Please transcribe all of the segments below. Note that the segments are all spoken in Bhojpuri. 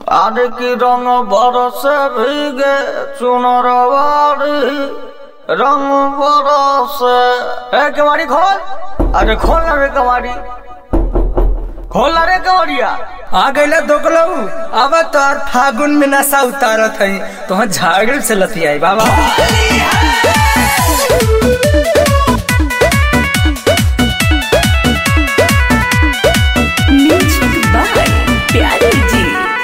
আর কি রং বরসে ভিগে চুনর বাড়ি রং বরসে এ কেমারি খোল আরে খোল না রে কেমারি खोल ना रे कवरिया आ गईला दोगलऊ अब तोर फागुन में नशा उतारत है तो झागड़ से लतियाई बाबा म्यूजिक बाय प्यारे जी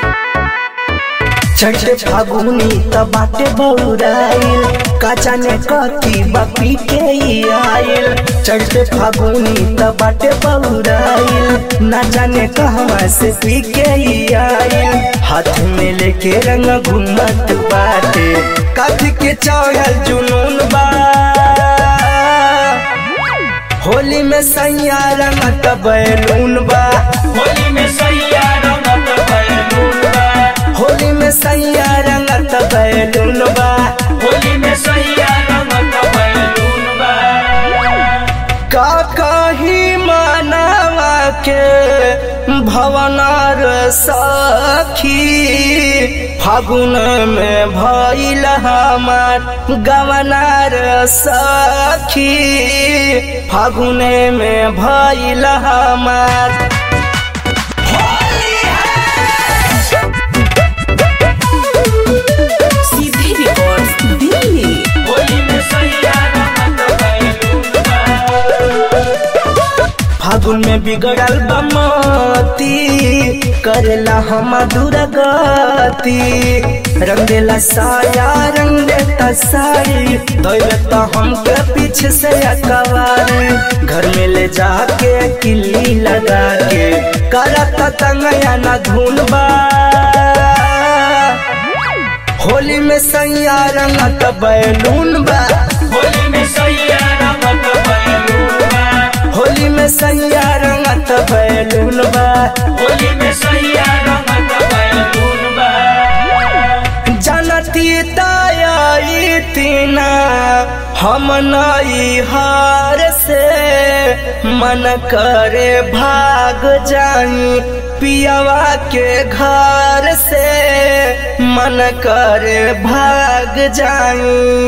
छठे फागुनी त बाटे बौराइल काचा ने कथी बपी के ई आइल चढ़ते फागुनी त बाटे बौराइल ना जाने कहवा से पी के ई आइल हाथ में लेके रंग घूमत बाटे कथी के चढ़ल जुनून बा होली में सैया रंगत बैलून बा होली में सैया रंगत बैलून बा होली में सैया रंगत बैलून बा होली में सैया रंगत बैलून बा का कही मानवा के भवनार सखी फागुन में भइल हमार गवनार सखी फागुन में भइल हमार सीधे रिकॉर्ड्स दिल्ली होली में सैया रंगत बैलून बा फागुन में बिगड़ल बमती करेला हम दुर्गति रंग देला साया रंग देता साड़ी धोइले तो हमके पीछे से अकबार घर में ले जाके किल्ली लगा के करता तंगया ना धुन बा होली में सैया रंगत बैलून बा होली में सैया रंगत बैलून बा होली में सैया रंगत बैलून बा होली में सैया रंगत बैलून बा जनती ताई तीना हम नई हार से मन करे भाग जाई पियावा के घर से मन करे भाग जाई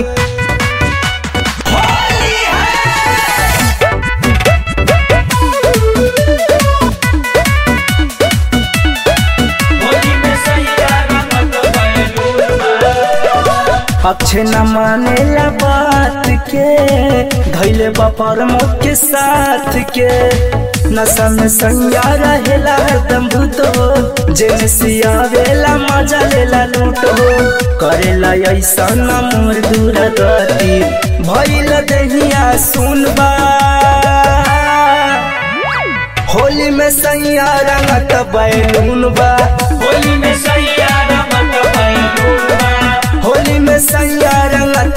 होली में सैया रंगत बैलून बा अक्षय न मानेला बात के धैले बापर मुख के साथ के नशा में संज्ञा रहेला हरदम भूतो जेने सियावेला मजा लेला लूटो करेला ऐसा न मोर दूर गति भइल दहिया सुनबा होली में सैया रंगत बैलून बा होली में सैया रंगत बैलून बा होली में सैया रंगत